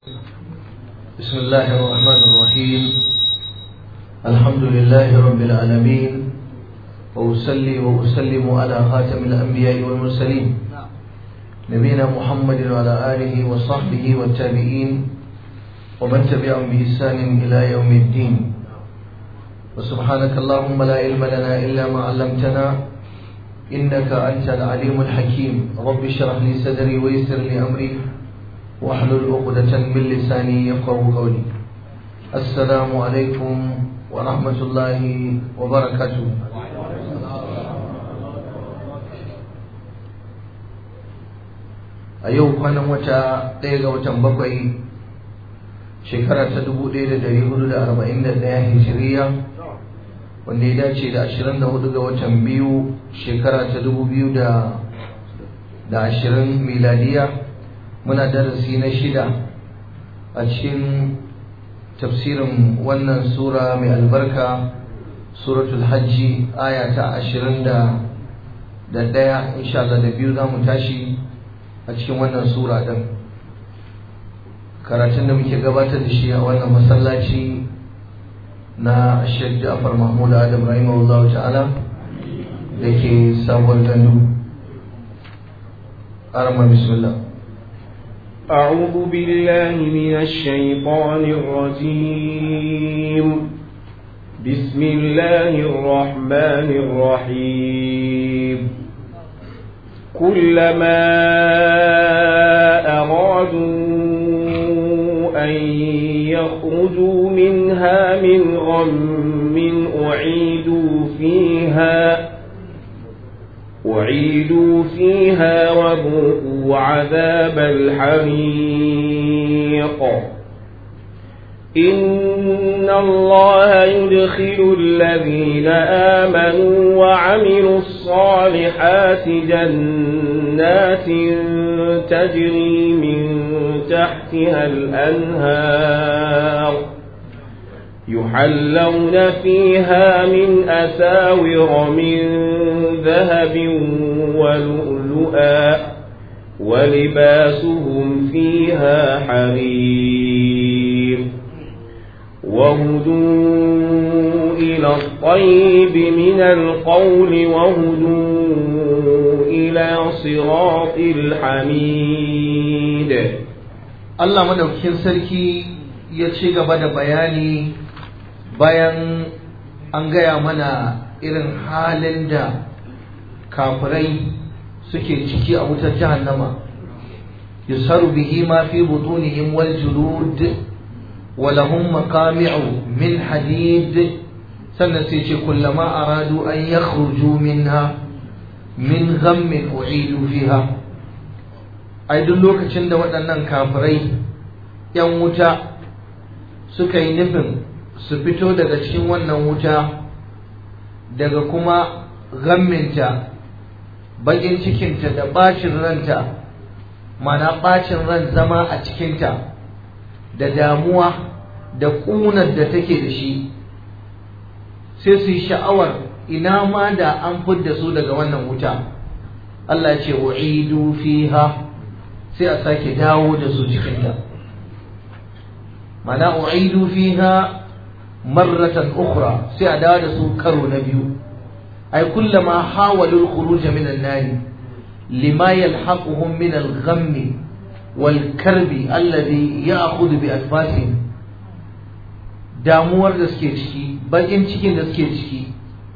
بسم الله الرحمن الرحيم الحمد لله رب العالمين وأصلي وأسلم على خاتم الأنبياء والمرسلين نبينا محمد وعلى آله وصحبه والتابعين ومن تبعهم بإحسان إلى يوم الدين وسبحانك اللهم لا علم لنا إلا ما علمتنا إنك أنت العليم الحكيم رب اشرح لي صدري ويسر لي أمري واحلل عقدة من لساني يفقه قولي السلام عليكم ورحمة الله وبركاته a yau kwanan wata ɗaya ga watan bakwai shekara ta dubu ɗaya da dari hudu da arba'in da ɗaya hijiriya wanda ya dace da ashirin da hudu ga watan biyu shekara ta dubu biyu da ashirin miladiya muna darasi na shida a cikin tafsirin wannan sura mai albarka suratul hajji aya ta ashirin da ɗaya insha Allah da biyu za mu tashi a cikin wannan sura ɗin karatun da muke gabatar da shi a wannan masallaci na Sheikh Ja'far Mahmud Adam rahimahullah ta'ala da ke sabuwar gandu arama bismillah أعوذ بالله من الشيطان الرجيم بسم الله الرحمن الرحيم كلما أرادوا أن يخرجوا منها من غم أعيدوا فيها أعيدوا فيها وذوقوا عذاب الحريق إن الله يدخل الذين آمنوا وعملوا الصالحات جنات تجري من تحتها الأنهار يحلون فيها من أساور من ذهب ولؤلؤا ولباسهم فيها حرير وهدوا إلى الطيب من القول وهدوا إلى صراط الحميد Allah madaukakin sarki ya ci gaba da bayani bayan an gaya mana irin halin da kafirai suke ciki a wutar jahannama yusaru bihi ma fi butunihim wal julud wa lahum maqami'u min hadid sannan sai ce kullama aradu an yakhruju minha min ghammin u'idu fiha ai duk lokacin da waɗannan kafirai yan wuta suka yi nufin su fito daga cikin wannan wuta daga kuma gamminta bakin cikinta da bacin ranta mana bacin ran zama a cikinta da damuwa da ƙunar da take da shi sai su yi sha'awar ina ma da an fidda su daga wannan wuta Allah ya ce wa'idu fiha sai a sake dawo da su cikinta mana u'idu fiha marratan ukhra sai a dawo da su karo na biyu ay kullama hawalu al-khuruj min an-nar lima yalhaquhum min al-ghamm wal-karb alladhi ya'khudhu bi anfasihim damuwar da suke ciki bakin cikin da suke ciki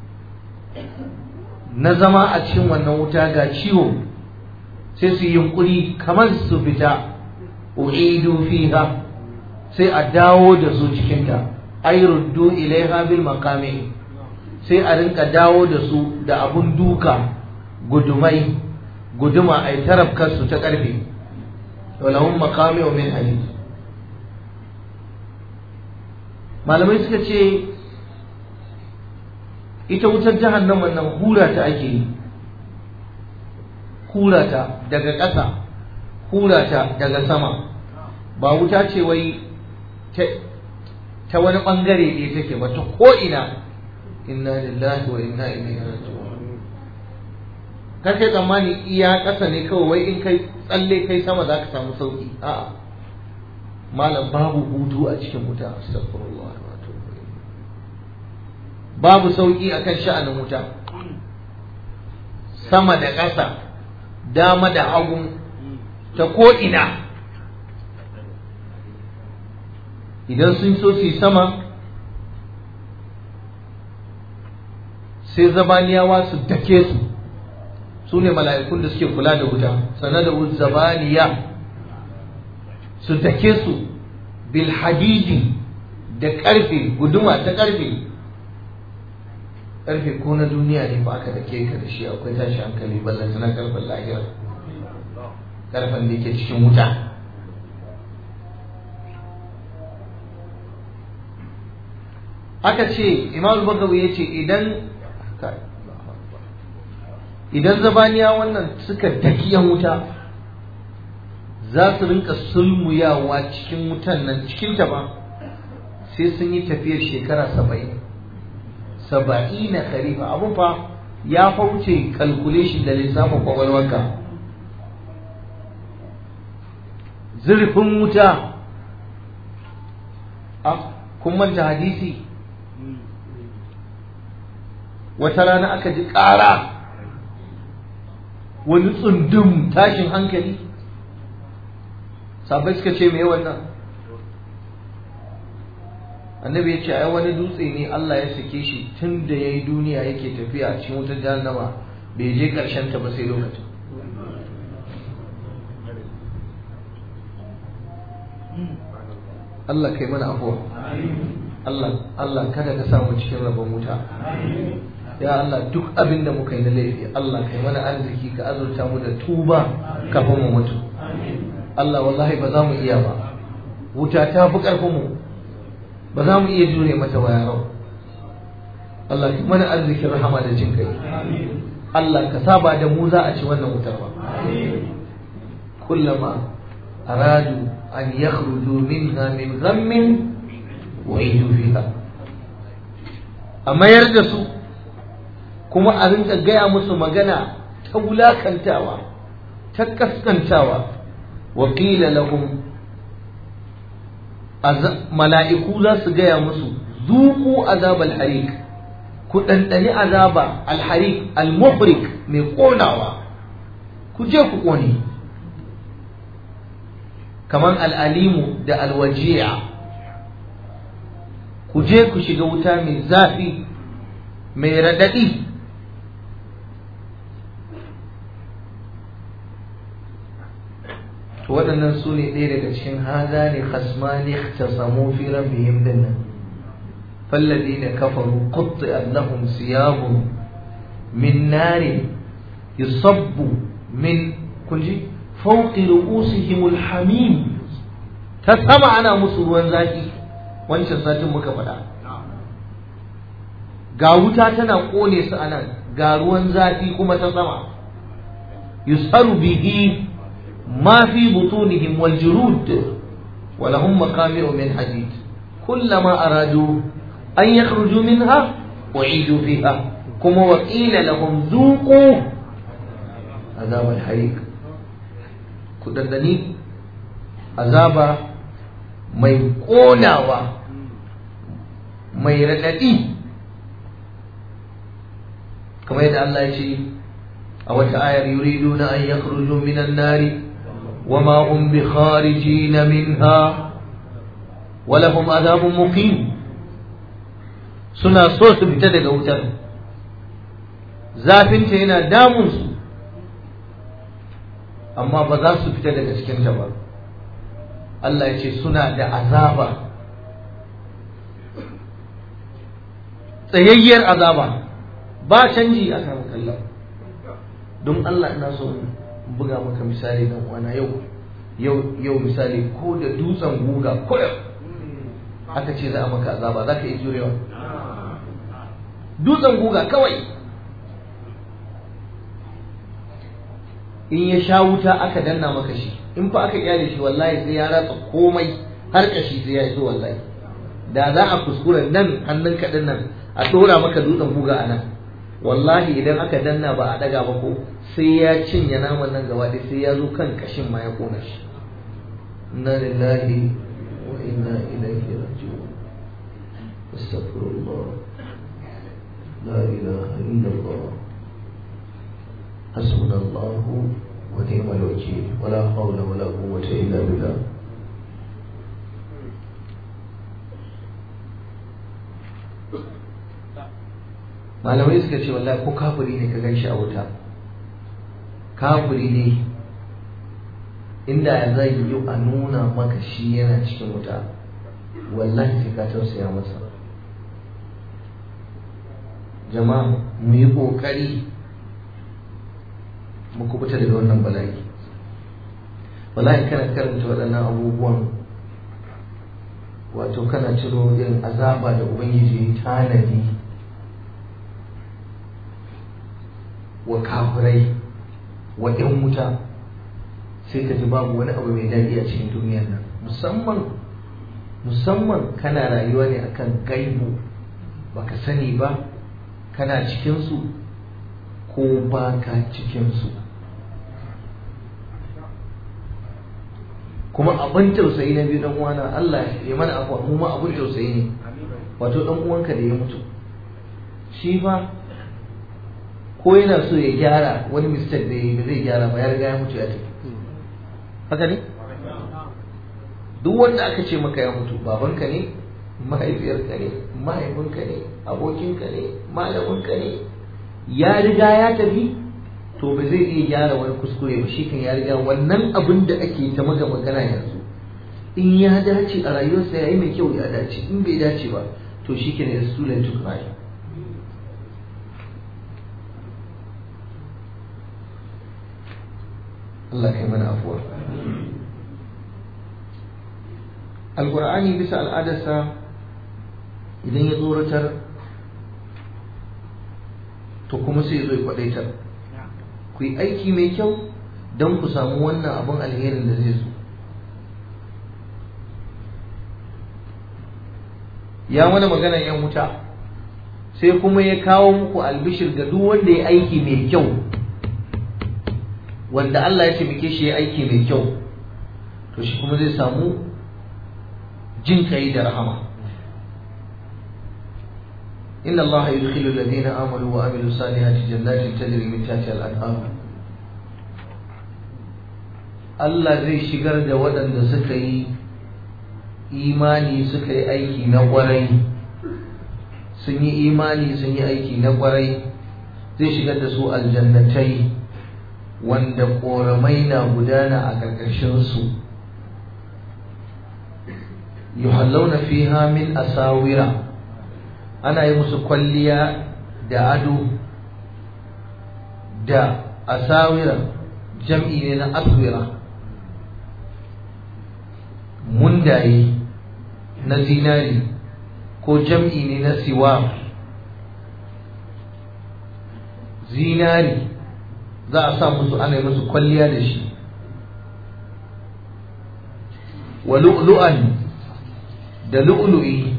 na zama a cikin wannan wuta ga ciwo sai su yi yunkuri kamar su fita u'idu fiha sai a dawo da su cikinta ay ruddu ilaiha bil maqami sai a rinka dawo da su da abun duka gudumai guduma ay tarafkar su ta karfe walahum maqami min hadid malamai suka ce ita wutar jahannama nan hura ta ake yi hura ta daga ƙasa hura ta daga sama ba wuta ce wai ta wani ɓangare ne take ba ta ko'ina inna lillahi wa inna ilaihi raji'un kar kai tsammani iya ƙasa ne kawai wai in kai tsalle kai sama za ka samu sauki a'a malam babu hutu a cikin wuta astaghfirullah wa atubu ilayh babu sauki akan sha'anin wuta sama da ƙasa dama da hagu ta ko ina idan sun so su yi sama sai zabaniyawa su dake su su ne mala'ikun da suke kula da wuta sannan da zabaniya su dake su bil hadidi da ƙarfe guduma ta ƙarfe ƙarfe ko na duniya ne ba aka dake ka da shi akwai tashi hankali ballan na ƙarfen lahira ƙarfen da yake cikin wuta aka ce imam bagawi ya ce idan idan zabaniya wannan suka dakiyan wuta za su rinka sulmuyawa cikin wutan nan cikin ta ba sai sun yi tafiyar shekara saba'in saba'i na kharifa abun fa ya fauce calculation da lissafin kwakwalwarka zurfin wuta a kun manta hadisi wata rana aka ji ƙara wani tsundum tashin hankali sabai suka ce mai wannan annabi ya ce ai wani dutse ne Allah ya sake shi tun da ya yi duniya yake tafiya a cikin wutar jahannama bai je ƙarshen ta ba sai lokacin Allah kai mana afuwa Allah Allah kada ka samu cikin rabon wuta ya Allah duk abin da muka yi na laifi Allah kai mana arziki ka azurta mu da tuba kafin mu mutu Allah wallahi ba za mu iya ba wuta ta fi ƙarfin mu ba za mu iya jure mata wayarau Allah kai mana arzikin rahama da jin kai Allah ka saba da mu za a ci wannan wutar ba kullama aradu an yakhruju minha min ghammin wa'idu fiha a mayar da su kuma a rinka gaya musu magana ta wulakantawa ta kaskantawa wa qila lahum mala'iku za su gaya musu zuku azab al-harik ku ɗanɗani azaba al-harik al-muhrik mai ƙonawa ku je ku ƙone kamar al'alimu da alwajiya ku je ku shiga wuta mai zafi mai raɗaɗi waɗannan su ne ɗaya daga cikin haza ne khasmani ta samu fi rabbihim dinnan فالذين كفروا قطعت لهم ثياب من نار يصب من كنجي فوق رؤوسهم الحميم تسمع أنا مسلوان ذاتي wancan satin muka faɗa ga wuta tana ƙone su a nan ga ruwan zafi kuma ta sama yusaru bihi ma fi butunihim wal julud wa lahum maqami'u min hadid kullama aradu an yakhruju minha u'idu fiha kuma wa qila lahum dhuqu azab al hariq ku dandani azaba mai ƙonawa mai raɗaɗi kamar yadda Allah ya ce a wata ayar yuridu na an yakhruju minan nari wa ma hum bi kharijin minha wa lahum adhabun muqim suna so su fita daga wutar zafinta yana damun su amma ba za su fita daga cikin ta ba Allah ya ce suna da azaba tsayayyar azaba ba canji a kan kallon don Allah ina so buga maka misali dan wana yau yau yau misali ko da dutsen guga ko aka ce za a maka azaba za ka yi jurewa dutsen guga kawai in ya sha wuta aka danna maka shi in fa aka kyale shi wallahi sai ya ratsa komai har kashi sai ya iso wallahi da za a kuskura nan hannun kaɗin nan a ɗora maka dutsen buga a nan wallahi idan aka danna ba a ɗaga ba ko sai ya cinye naman nan gaba sai ya zo kan kashin ma ya kona shi inna lillahi إلا الله حسبنا الله ونعم الوكيل ولا حول ولا قوة إلا بالله malamai suka ce wallahi ko kafiri ne ka gan shi a wuta kafiri ne inda ya zai yi a nuna maka shi yana cikin wuta wallahi sai ka tausaya masa jama'a mu yi ƙoƙari mu kubuta daga wannan bala'i wallahi kana karanta waɗannan abubuwan wato kana ciro irin azaba da ubangiji ya tanadi wa kafirai wa ‘yan wuta sai ka ji babu wani abu mai daɗi a cikin duniyar nan musamman musamman kana rayuwa ne akan gaibu baka sani ba kana cikinsu ko ba ka cikinsu kuma abin tausayi na biyu dan uwana Allah ya mana afuwa mu ma abin tausayi ne wato dan uwanka da ya mutu shi fa ko yana so ya gyara wani mistake da ya zai gyara ba ya riga ya mutu ya tafi haka ne duk wanda aka ce maka ya mutu babanka ne mahaifiyarka ne mahaifinka ne abokinka ne malaminka ne ya riga ya tafi to ba zai iya gyara wani kuskure ba shi kan ya riga wannan abin da ake ta maka magana yanzu in ya dace a rayuwarsa ya yi mai kyau ya dace in bai dace ba to shi ke ne too late to cry Allah kai mana afuwa alkur'ani bisa al'adarsa idan ya tsoratar to kuma sai ya zo ya kwadaitar ku yi aiki mai kyau don ku samu wannan abin alherin da zai zo ya mana magana yan wuta sai kuma ya kawo muku albishir ga duk wanda ya aiki mai kyau wanda Allah ya taimake shi ya aiki mai kyau to shi kuma zai samu jin kai da rahama inna Allah yudkhilu alladhina amanu wa amilu salihati jannatin tajri min tahtiha al-anhar Allah zai shigar da waɗanda suka yi imani suka yi aiki na ƙwarai sun yi imani sun yi aiki na ƙwarai zai shigar da su aljannatai wanda ƙoramai na gudana a ƙarƙashinsu yuhallawna fiha min asawira ana yi musu kwalliya da ado da asawira jam'i ne na aswira mundaye na zinari ko jam'i ne na siwa zinari za a sa musu ana yi musu kwalliya da shi wa lu'lu'an da lu'lu'i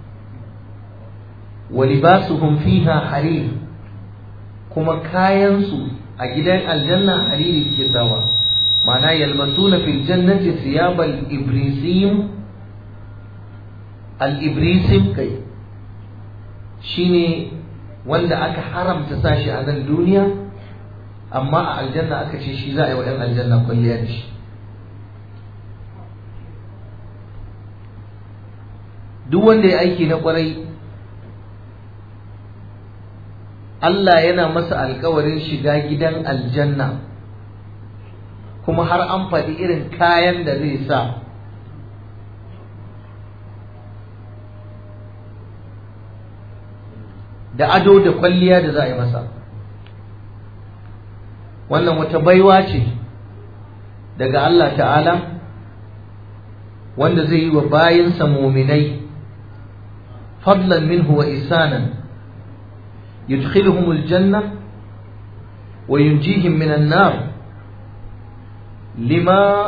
wa libasuhum fiha harir kuma kayansu a gidan aljanna hariri ke sawa ma'ana yalbasuna fil jannati thiyabal ibrisim al ibrisim kai shine wanda aka haramta sashi a nan duniya amma a aljanna aka ce shi za a yi wa 'yan aljanna kwalliya da shi duk wanda ya aiki na kwarai Allah yana masa alkawarin shiga gidan aljanna kuma har an faɗi irin kayan da zai sa da ado da kwalliya da za a yi masa wannan wata baiwa ce daga Allah ta'ala wanda zai yi wa bayinsa muminai fadlan minhu wa isanan yudkhiluhum aljanna wa yunjihim minan nar lima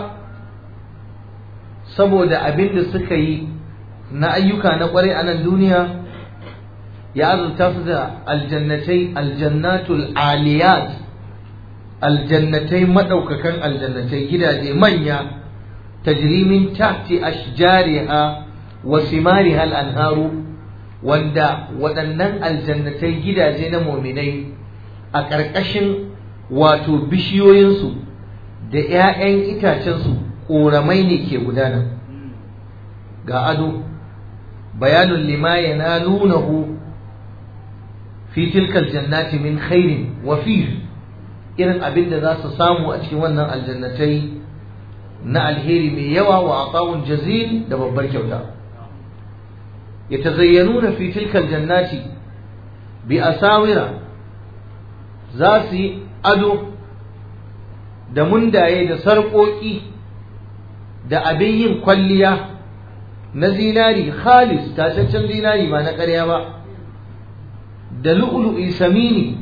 saboda abin da suka yi na ayyuka na kwarai a nan duniya ya azurta su da aljannatai aljannatul aliyat aljannatai madaukakan aljannatai gidaje manya tajri min tahti ashjariha wa simariha al-anharu wanda waɗannan aljannatai gidaje na muminai a ƙarƙashin wato bishiyoyinsu da 'ya'yan itacensu ƙoramai ne ke gudana ga ado bayanun lima yanalunahu fi tilkal jannati min khairin wa irin abin da za su samu a cikin wannan aljannatai na alheri mai yawa wa atawun jazil da babbar kyauta yatazayyanuna fi tilkal jannati bi asawira za su yi ado da mundaye da sarƙoƙi da abin yin kwalliya na zinari khalis tataccen zinari ba na ƙarya ba da lu'lu'i samini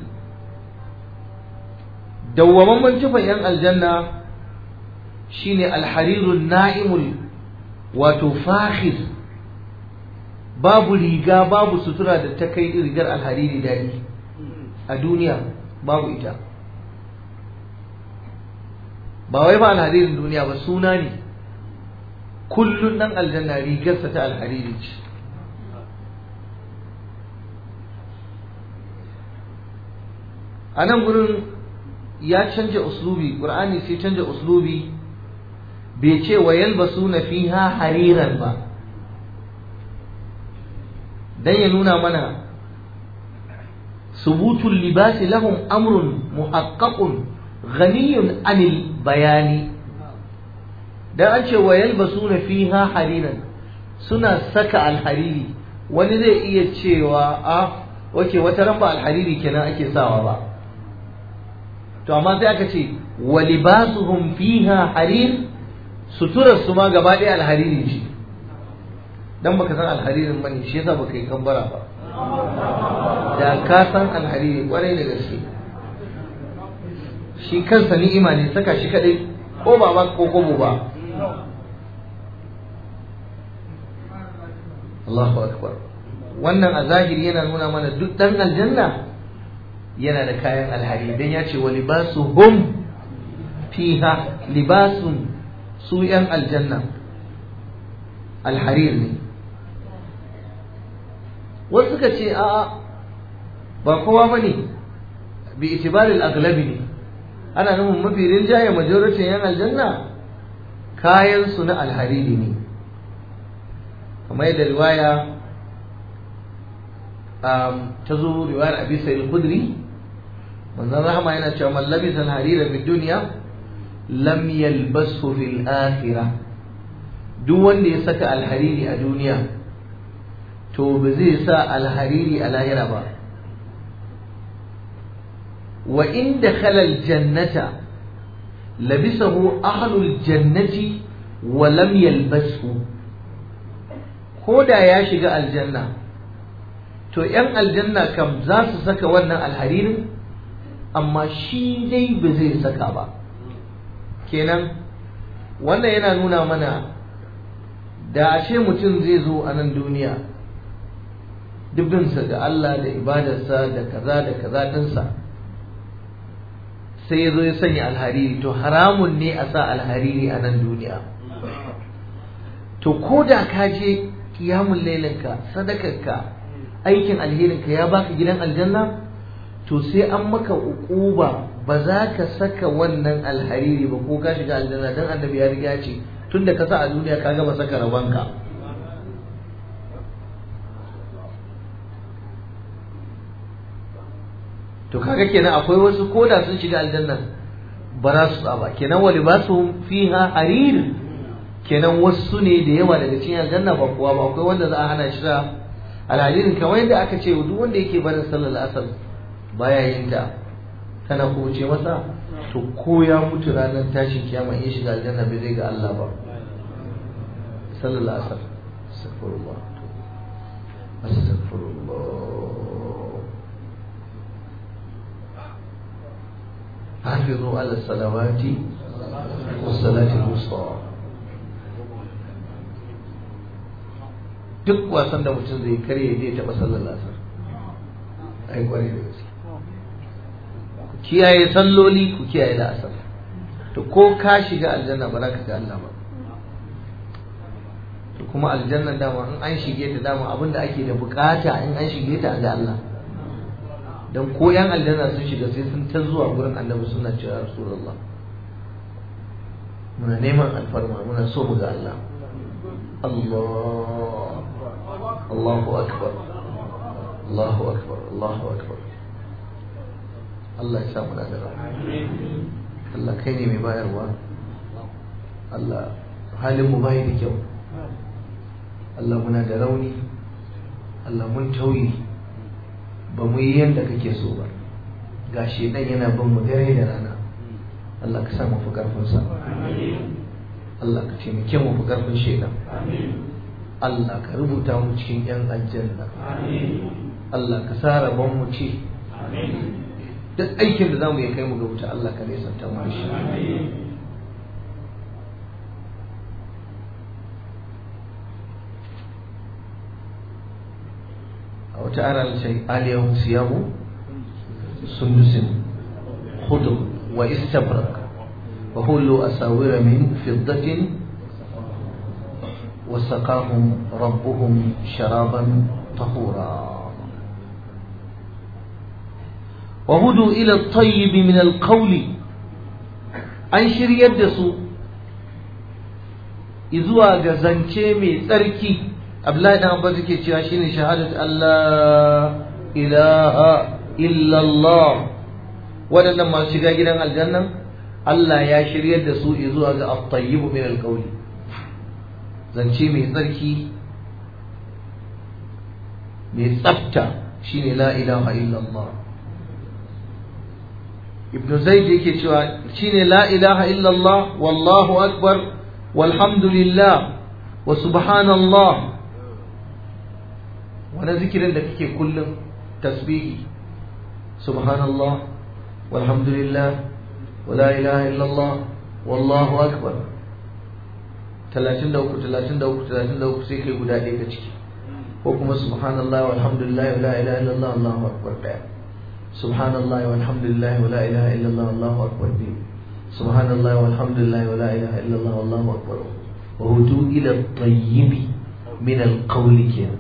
dawwamamman tufan yan aljanna shine alharirun na'imul wato fakhir babu riga babu sutura da ta kai rigar alhariri daɗi a duniya babu ita ba wai ba alharirin duniya ba suna ne kullum ɗan aljanna rigarsa ta alhariri ce a nan gurin ya canja uslubi ƙur'ani sai canja uslubi bai ce wa yalbasuna fiha hariran ba dan ya nuna mana subutul libasi lahum amrun muhaqqaqun ghaniyun anil bayani dan an ce wa yalbasuna fiha hariran suna saka alhariri wani zai iya cewa a oke wata ran ba alhariri kenan ake sawa ba to amma sai aka ce wa libasuhum fiha harir suturar su ma gaba ɗaya alhariri ce dan baka san alharirin bane shi yasa baka yi kambara ba da ka san alhariri kwarai da gaske shi kansa ni'ima ne saka shi kadai ko ba ba ko kobo ba Allahu akbar wannan a zahiri yana nuna mana duk dan aljanna yana da kayan alhari dan ya ce wa libasuhum fiha libasun su yan aljanna alharir ne wasu suka ce a'a ba kowa bane bi itibaril aglabi ne ana nufin mafi rinjaye majoritin yan aljanna kayan su na alhariri ne kamar yadda riwaya ta zo riwayar abi sa'id khudri manzon rahama yana cewa man labisa al-harira fi dunya lam yalbasu fil akhirah duk wanda ya saka alhariri a duniya to ba zai sa alhariri a lahira ba wa in dakhala al-jannata labisahu ahlul jannati wa lam yalbasu ko da ya shiga aljanna to ‘yan aljanna kam za su saka wannan alharirin amma shi dai ba zai saka ba kenan wannan yana nuna mana da ashe mutum zai zo a nan duniya dubbinsa da Allah da ibadarsa da kaza da kaza ɗinsa sai ya zo ya sanya alhariri to haramun ne a sa alhariri a nan duniya to ko da ka je kiyamun lailinka sadakarka aikin alherinka ya baka gidan aljanna to sai an maka uquba ba za ka saka wannan alhariri ba ko ka shiga aljanna dan annabi ya riga ce tunda ka sa a duniya ka gama saka rabanka to kaga kenan akwai wasu koda sun shiga aljanna ba za su tsaba kenan wa libasuhum fiha harir kenan wasu ne da yawa daga cikin aljanna ba kuwa ba akwai wanda za a hana shi sa alhadirin kamar yadda aka ce duk wanda yake barin sallar asar baya yin ta tana kuce masa to ko ya mutu ranar tashin kiyama in shiga aljanna bai zai ga Allah ba sallar asar astaghfirullah astaghfirullah حافظوا على الصلوات والصلاة الوسطى duk wasan da mutum zai kare zai taɓa sallar lasar ai kware da gaske ku kiyaye salloli ku kiyaye da asar to ko ka shiga aljanna ba za ka ga Allah ba to to kuma aljanna dama in an shige ta dama abin da ake da bukata in an shige ta ga Allah dan ko yan aljanna sun shiga sai sun ta zuwa gurin annabi suna cewa rasulullah muna neman alfarma muna so mu ga Allah Allah Allahu akbar Allahu akbar Allahu akbar Allah ya sa mu da Allah kai ne mai bayarwa Allah halin mu bai da kyau Allah muna da rauni Allah mun tauye ba mu yi yadda kake so ba ga shedan yana bin mu dare da rana Allah ka sa mu fi karfin sa Allah ka taimake mu fi karfin shedan Allah ka rubuta mu cikin yan aljanna Allah ka sa rabon mu ce duk aikin da zamu yi kai mu ga wuta Allah ka nesanta mu shi وتعالى اليوم ثياب سندس خضر واستبرق وهلوا أساور من فضة وسقاهم ربهم شرابا طهورا وهدوا إلى الطيب من القول أنشر يدسوا إذوا جزنشي من تركي Abdullahi dan Abbas yake cewa shine shahadat Allah ilaha illallah waɗannan masu shiga gidan aljannan Allah ya shiryar da su zuwa ga at-tayyib min al-qawli zance mai tsarki mai tsafta shine la ilaha illallah Ibn Zaid yake cewa shine la ilaha illallah wallahu akbar walhamdulillah wa subhanallah wani zikirin da kake kullum tasbihi subhanallah walhamdulillah wala ilaha illallah wallahu akbar 33 33 33 sai kai guda ɗaya ka ciki ko kuma subhanallah walhamdulillah wala ilaha illallah allahu akbar ɗaya subhanallah walhamdulillah wala ilaha illallah allahu akbar biyu subhanallah walhamdulillah wala ilaha illallah allahu akbar wa hudu ila tayyibi min alqawli kenan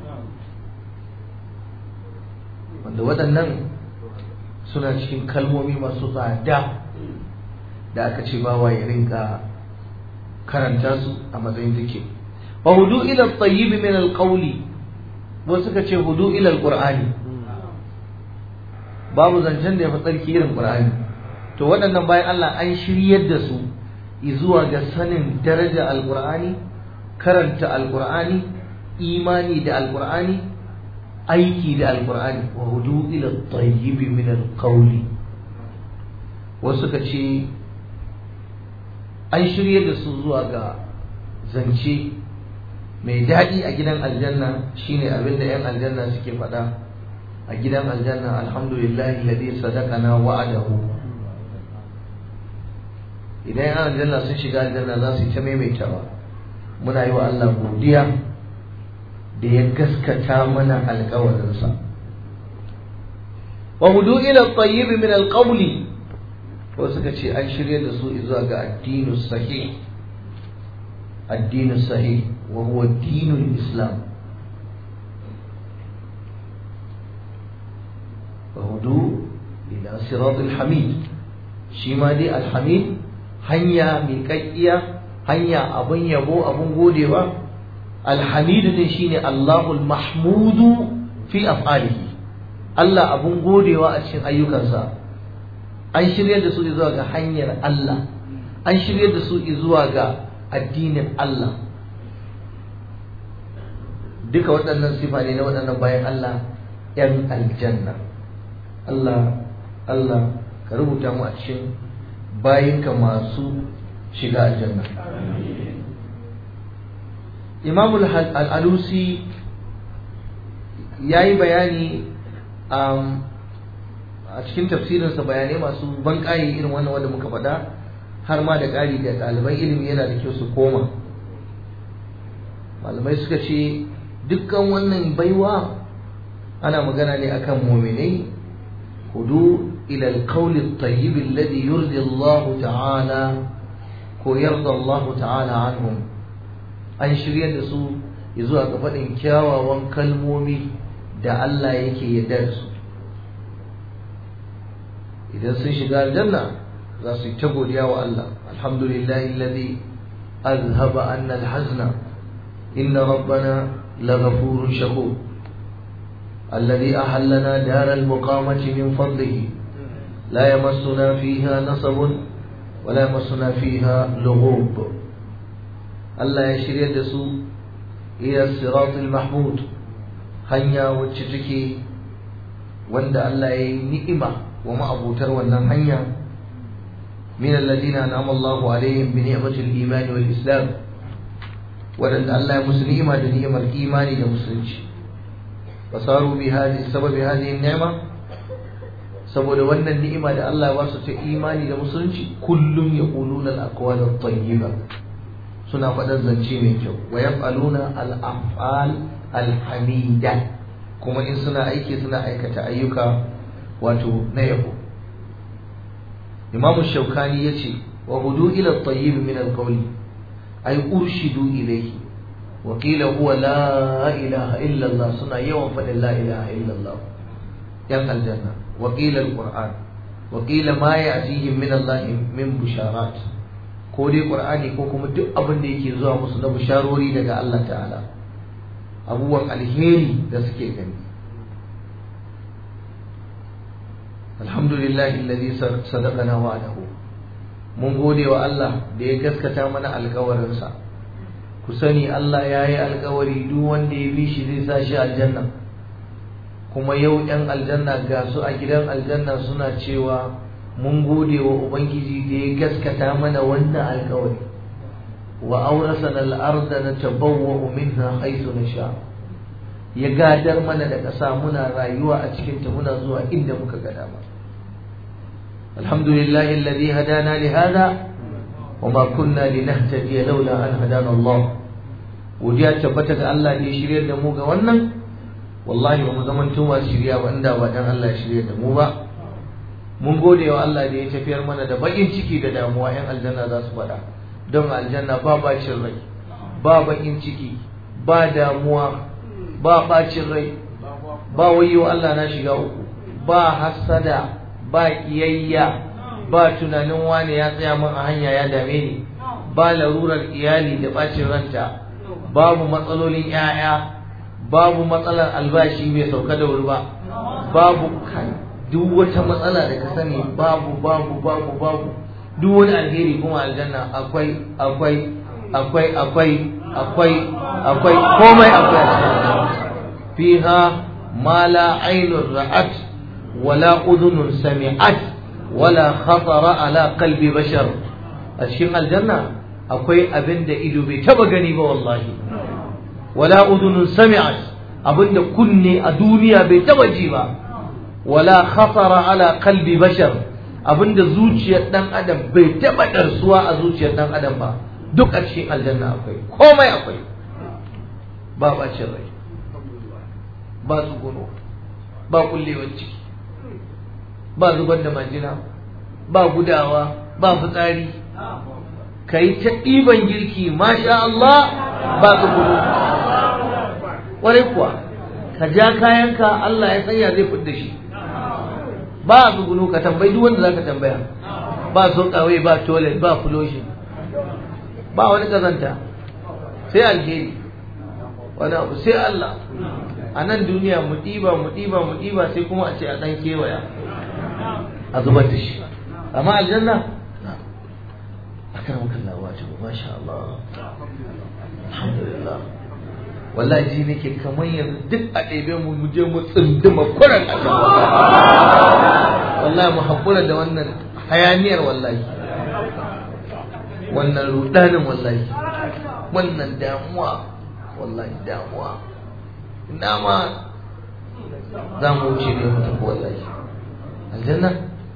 wanda waɗannan suna cikin kalmomi masu tsada da aka ce bawa ya rinka karanta su a matsayin take wa hudu ila tayyibi min alqawli wasu suka ce hudu ila alqur'ani babu zancen da ya fi tsarki irin qur'ani to waɗannan bayan Allah an shiryar da su zuwa ga sanin daraja alqur'ani karanta alqur'ani imani da alqur'ani aiki da alkur'ani wa hudu ila tayyibi min alqawli wasu ka ce an shirye da su zuwa ga zance mai daɗi a gidan aljanna shine abin da 'yan aljanna suke faɗa a gidan aljanna alhamdulillahi ladhi sadaqana wa'adahu idan 'yan aljanna sun shiga aljanna za su yi ta maimaitawa muna yi wa Allah godiya da ya gaskata mana alkawarinsa wa hudu ila tayyib min alqawli ko suka ce an shirya da su zuwa ga addinu sahih addinu sahih wa huwa dinul islam wa hudu ila siratul hamid shi ma dai alhamid hanya mai kakkiya hanya abun yabo abun godewa alhamidu din shine Allahul mahmudu fi af'alihi Allah abun godewa a cikin ayyukansa an shirya da su zuwa ga hanyar Allah an shirya da su zuwa ga addinin Allah duka waɗannan sifa ne na waɗannan bayan Allah ‘yan aljanna Allah Allah ka rubuta mu a cikin bayinka masu shiga aljanna Imam al-Alusi ya yi bayani a cikin tafsirinsa bayanai masu banƙayi irin wannan wanda muka faɗa har ma da ƙari da ɗaliban ilimi yana da kyau su koma malamai suka ce dukkan wannan baiwa ana magana ne akan muminai hudu ila alqawl at-tayyib alladhi yurdi Allah ta'ala ko yarda Allah ta'ala anhum an shirya da su zuwa ga faɗin kyawawan kalmomi da Allah yake yarda da su idan sun shiga aljanna za su yi ta godiya wa Allah alhamdulillahi alladhi azhaba anna alhazna inna rabbana laghafurun shakur الذي أحلنا دار المقامة من فضله لا يمسنا فيها نصب ولا يمسنا فيها لغوب الله يشري دسو إلى الصراط المحمود هنيا وتشتكي وند الله نئمة وما أبو تروى هنيا من الذين أنعم الله عليهم بنعمة الإيمان والإسلام ولن الله مسلمة بنعمة الإيمان والمسلمين fasaru bi hadi sababi hadhihi ni'ma saboda wannan ni'ima da Allah ya basu ta imani da musulunci kullum yaquluna al-aqwal at-tayyiba suna faɗar zance mai kyau wa yaf'aluna al-af'al al-hamida kuma in suna aiki suna aikata ayyuka wato na yabo Imam Shawkani yace wa hudu ila at-tayyib min al-qawli ay urshidu ilayhi وقيل هو لا إله إلا الله سنة يوم فن لا إله إلا الله ين الجنة وقيل القرآن وقيل ما يأتيهم من الله من بشارات كودي قرآني كوكم duk abin da yake zuwa musu na bisharori daga Allah ta'ala abubuwan alheri da suke gani alhamdulillahi alladhi sadaqana wa'adahu mun gode wa Allah da ya gaskata mana alƙawarinsa ku sani Allah ya yi alkawari duk wanda ya bi shi zai sa shi aljanna kuma yau ‘yan aljanna ga su a gidan aljanna suna cewa mun gode wa Ubangiji da ya gaskata mana wannan alkawari wa aurasan al'arda na tabawwa minha haisu na sha ya gadar mana da ƙasa muna rayuwa a cikinta muna zuwa inda muka ga dama alhamdulillahi alladhi hadana li hada وما كنا لنهتدي لولا أن هدانا الله godiya tabbata ga Allah da ya shirya da mu ga wannan wallahi ba mu zaman tuma shirya ba inda ba dan Allah ya shirya da mu ba mun gode wa Allah da ya tafiyar mana da bakin ciki da damuwa yan aljanna za su faɗa don aljanna ba bacin rai ba bakin ciki ba damuwa ba bacin rai ba wayo Allah na shiga uku ba hasada ba kiyayya ba tunanin wane ya tsaya min a hanya ya dame ni ba larurar iyali da bacin ranta babu matsalolin 'ya'ya babu matsalar albashi bai sauka da wuri ba babu kai duk wata matsala da ka sani babu babu babu babu duk wani alheri kuma aljanna akwai akwai akwai akwai akwai akwai komai akwai fiha ma la ainun ra'at wala udhunun sami'at wala khatara ala qalbi bashar a cikin aljanna akwai abin da ido bai taba gani ba wallahi wala udhunun sami'at abin da kunne a duniya bai taba ji ba wala khatara ala qalbi bashar abin da zuciyar dan adam bai taba darsuwa a zuciyar dan adam ba duk a cikin aljanna akwai komai akwai ba bacin rai ba tsuguno ba kullewar ciki ba zubar da majina ba gudawa ba fitsari ka yi ta ɗiban girki masha Allah ba tsuguno ƙwarai kuwa ka ja kayanka Allah ya sanya zai fidda shi ba tsuguno ka tambayi duk wanda za ka tambaya ba kawai ba toilet ba fuloshin ba wani kazanta sai alheri wani abu sai Allah a nan duniya mu ɗiba mu ɗiba mu ɗiba sai kuma a ce a ɗan kewaya a zubar da shi amma aljanna a kan makalla wace ba masha Allah alhamdulillah wallahi ji nake kamar yanzu duk a ɗebe mu mu je mu tsunduma kuran wallahi mu haƙura da wannan hayaniyar wallahi wannan rudanin wallahi wannan damuwa wallahi damuwa ina ma za mu wuce ne mu tafi wallahi aljanna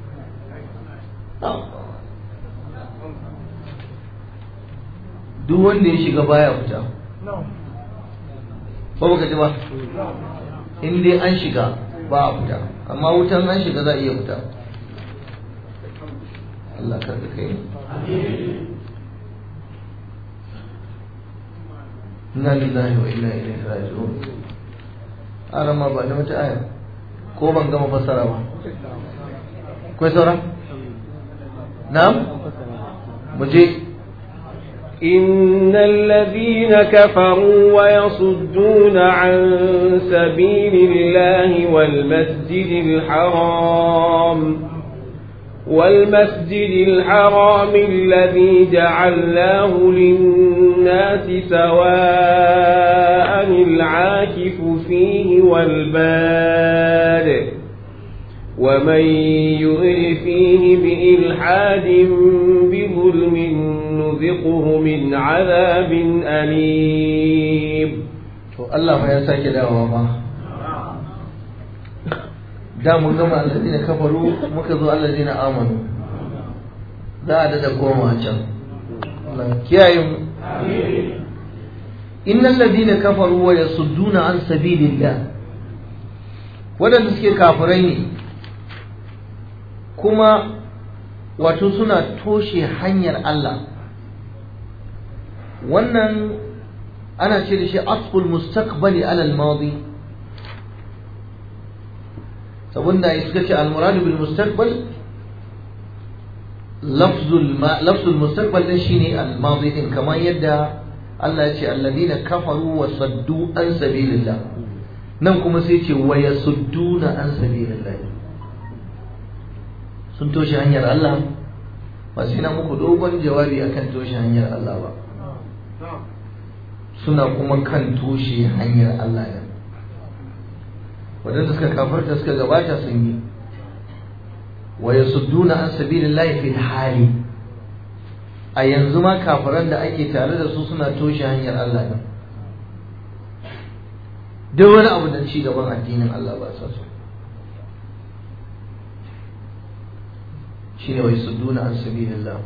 duk wanda ya shiga baya fita ba baka ji ba in dai an shiga ba a fita amma wutan an shiga za a iya fita Allah ka kai inna lillahi wa inna ilaihi raji'un arama ba da wata aya ko ban gama fassara ba kai saura na'am mu je إن الذين كفروا ويصدون عن سبيل الله والمسجد الحرام والمسجد الحرام الذي جعلناه للناس سواء العاكف فيه والباد ومن يرد فيه بإلحاد بظلم نذقه من عذاب أليم to Allah fa ya sake dawowa ba da mun gama allazina kafaru muka zo allazina amanu za a dada koma can Allah kiyaye mu innal ladina kafaru wa yasudduna an sabilillah wadanda suke kafirai ne kuma wato suna toshe hanyar Allah wannan ana ce da shi asful mustaqbali ala al-madi sabunda suka ce al-murad bil mustaqbal lafzul lafzul mustaqbal din shine al-madi din kamar yadda Allah ya ce alladina kafaru wa saddu an sabilillah nan kuma sai ce wa yasudduna an sabilillah sun toshe hanyar Allah ba sai na muku dogon jawabi akan toshe hanyar Allah ba suna kuma kan toshe hanyar Allah ne wadanda suka kafarta suka gabata sun yi wa yasudduna an sabilillahi fil hali a yanzu ma kafiran da ake tare da su suna toshe hanyar Allah ne duk wani abu da ci gaban addinin Allah ba sa so shine wa yasudduna an sabilillah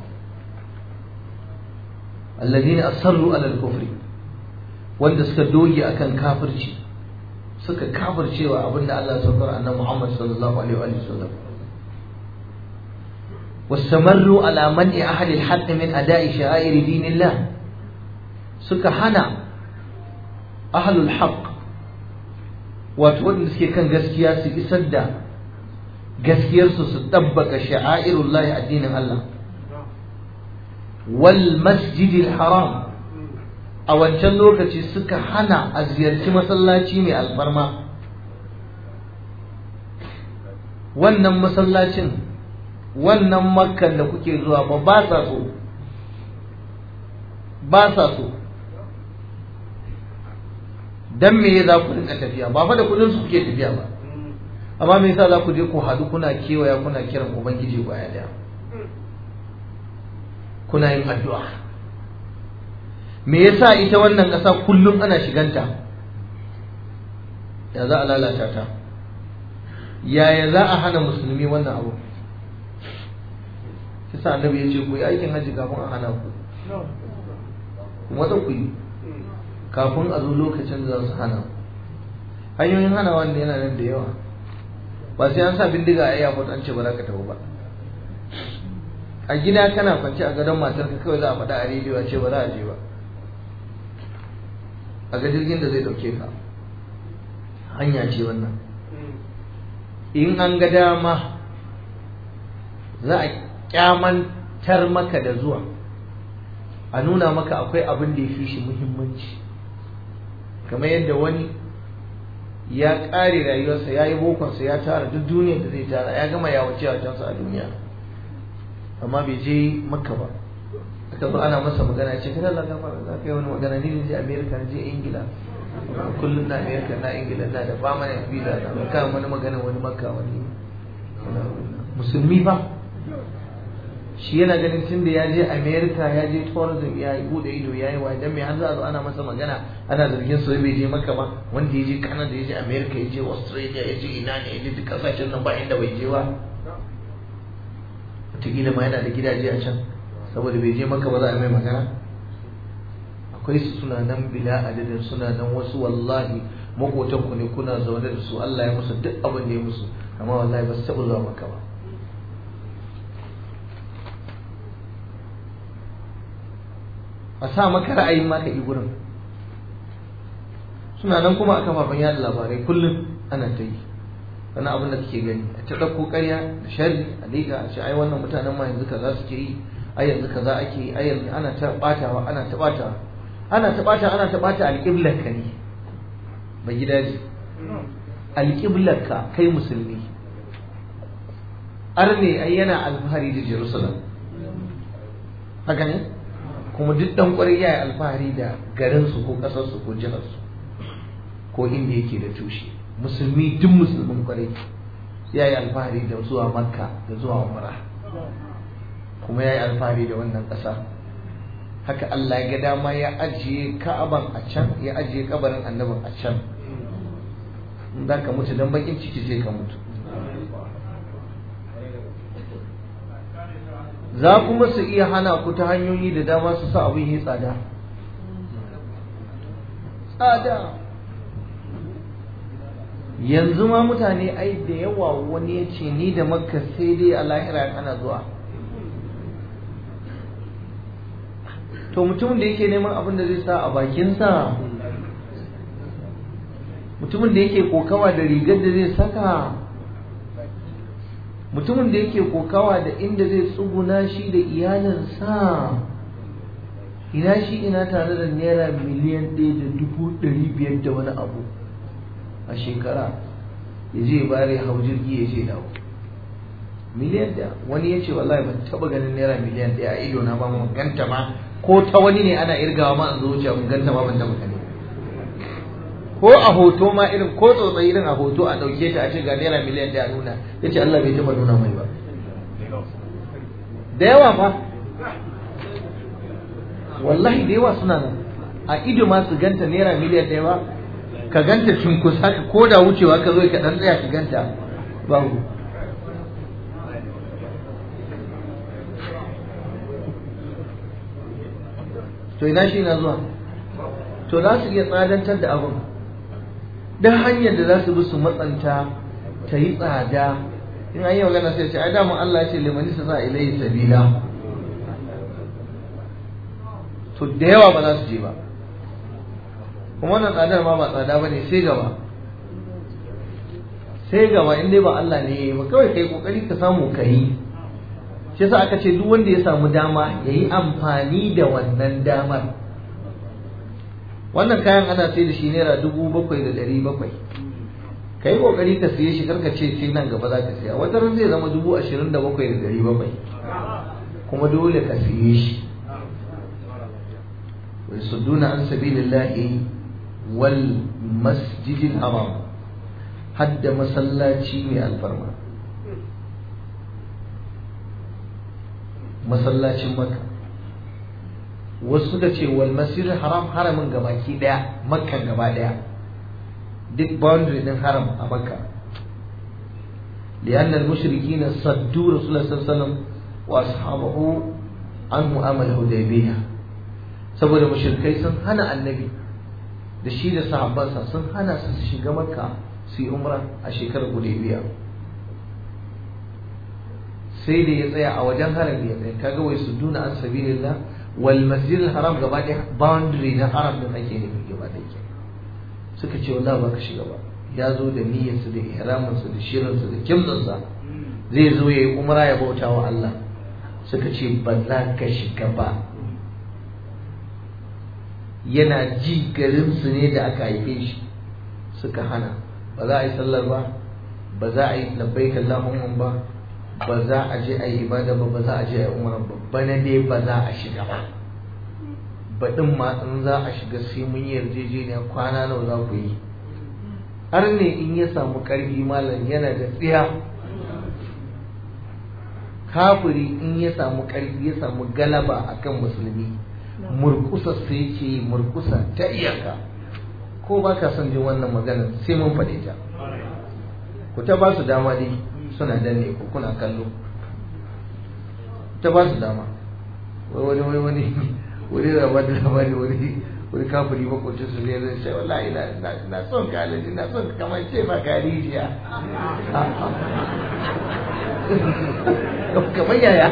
alladhina asarru ala al-kufri wanda suka doge akan kafirci suka kafircewa abinda Allah ya saukar annabi Muhammad sallallahu alaihi wa sallam واستمروا على منع أهل الحق من أداء شعائر دين الله suka hana ahlul haqq wato wanda suke kan gaskiya su isar da gaskiyarsu su tabbaka sha'airullahi addinin Allah wal masjidil haram a wancan lokaci suka hana a ziyarci masallaci mai alfarma wannan masallacin wannan makkan da kuke zuwa ba ba sa so ba sa so dan me za ku rinka tafiya ba fa da kudin su kuke tafiya ba amma me yasa za ku je ku haɗu kuna kewaya kuna kiran ubangiji baya daya kuna yin addu'a me yasa ita wannan ƙasa kullum ana shiganta ya za a lalata ta yaya za a hana musulmi wannan abu kisa annabi ya ce ku yi aikin hajji kafin a hana ku kuma za ku yi kafin a zo lokacin da za su hana hanyoyin hana wanda yana nan da yawa ba sai an sa bindiga a airport an ce ba za ka tafi ba a gida kana kwance a gadon matarka kawai za a faɗa a rediyo a ce ba za a je ba a ga jirgin da zai ɗauke ka hanya ce wannan in an ga dama za a kyamantar maka da zuwa a nuna maka akwai abin da ya fi shi muhimmanci kamar yadda wani ya ƙare rayuwarsa ya yi bokonsa ya tara duk duniyar da zai tara ya gama ya wuce a a duniya amma bai je makka ba aka zo ana masa magana ce kada Allah gafara za ka yi wani magana ni ne je America na je Ingila kullum na America na Ingila na da ba mana visa na kan wani magana wani makka wani musulmi ba shi yana ganin tun da ya je America ya je tourism ya yi bude ido ya yi wa dan me har za a zo ana masa magana ana zargin su bai je makka ba wanda ya je Canada ya je America ya je Australia ya je ina ne ya je duk kasashen nan ba inda bai je ba wataƙila ma yana da gidaje a can saboda bai je maka ba za a mai magana akwai su suna nan bila adadin suna nan wasu wallahi makotan ku ne kuna zaune da su Allah ya musu duk abin da ya musu amma wallahi ba su taɓa zuwa maka ba a sa maka ra'ayin ma ka yi gurin suna nan kuma a kafafen yada labarai kullum ana ta yi wani abin da kake gani a ta ɗauko ƙarya da sharri a liƙa a ce ai wannan mutanen ma yanzu kaza suke yi ai yanzu kaza ake yi ai yanzu ana ta ɓatawa ana ta ɓatawa ana ta ɓata ana ta ɓata alƙiblar ka ne ba gidaje alƙiblar ka kai musulmi arne ai yana alfahari da jerusalem haka ne kuma duk ɗan ƙwarai ya yi alfahari da garinsu ko ƙasarsu ko jiharsu ko inda yake da tushe musulmi duk musulmin kwarai ya yi alfahari da zuwa makka da zuwa umra kuma ya yi alfahari da wannan ƙasa haka Allah ya ga dama ya ajiye ka'aban a can ya ajiye kabarin annabin a can in za ka mutu don bakin ciki sai ka mutu za kuma su iya hana ku ta hanyoyi da dama su sa abin yi tsada tsada yanzu ma mutane ai da yawa wani ya ce ni da makka sai dai a lahira ana zuwa to mutumin da yake neman abin da zai sa a bakinsa mutumin da yake kokawa da rigar da zai saka mutumin da yake kokawa da inda zai tsuguna shi da iyalinsa ina shi ina tare da naira miliyan ɗaya da dubu ɗari biyar da wani abu a shekara ya je bare hau jirgi ya je dawo miliyan da wani ya ce wallahi ban taba ganin naira miliyan ɗaya a ido na ba mu ganta ma ko ta wani ne ana irgawa ma an zo wuce mun ganta ma ban taba gani ko a hoto ma irin ko tsotsayi irin a hoto a ɗauke ta a ce ga naira miliyan ɗaya nuna ya ce Allah bai taba nuna mai ba da yawa fa wallahi da yawa suna nan a ido ma su ganta naira miliyan ɗaya ba ka ganta cunkus haka ko da wucewa ka zo ka dan tsaya ka ganta babu to ina shi na zuwa to za su iya tsadantar da abin don hanyar da za su bi su matsanta ta yi tsada in an yi magana sai ce ai damun Allah ya ce limani sa sa ilayhi sabila to da yawa ba za su je ba kuma wannan tsadar ma ba tsada ba ne sai gaba sai gaba in dai ba Allah ne ya yi ba kawai kai kokari ka samu ka yi shi yasa aka ce duk wanda ya samu dama ya yi amfani da wannan damar wannan kayan ana sai da shi naira dubu bakwai da ɗari bakwai ka yi kokari ka siye shi karka ce sai nan gaba za ka siya wata ran zai zama dubu ashirin da bakwai da ɗari bakwai kuma dole ka siye shi ويصدون عن سبيل الله والمسجد الحرام حد مسلاتي من الفرما masallacin maka wasu suka ce wal masjidil haram haramin gabaki daya makka gaba daya duk boundary din haram a makka لأن المشركين صدوا رسول الله صلى الله عليه وسلم وأصحابه عن مؤامل الحديبية saboda mushrikai sun hana annabi da shi da sahabbansa sun hana su su shiga makka su yi umra a shekarar hudaybiya sai da ya tsaya a wajen harami ya tsaya kaga wai su duna an sabilillah wal masjid haram gaba da boundary na haram din ake nufi gaba da ke suka ce wallahi ba ka shiga ba ya zo da niyyarsa da ihraminsa da shirinsa da kimtsinsa zai zo ya yi umra ya bauta wa Allah suka ce ba za ka shiga ba yana ji garinsu ne da aka haife shi suka hana ba za a yi sallar ba ba za a yi labbaik Allahumma ba ba za a je a yi ibada ba ba za a je a yi umar ba bana dai ba za a shiga ba baɗin ma in za a shiga sai mun yi yarjejeniya kwana nawa za ku yi har ne in ya samu ƙarfi malam yana da tsiya kafiri in ya samu ƙarfi ya samu galaba akan musulmi murkusa su yake murkusa ta iyaka ko ba ka son jin wannan magana sai mun faɗe ta ku ta ba su dama dai suna danne ku kuna kallo ta ba su dama wani wani wani wani raba da labari wani wani kafiri makwacin su ne zai ce wallahi na son ka alaji na son kamar ce ma ka rijiya kamar yaya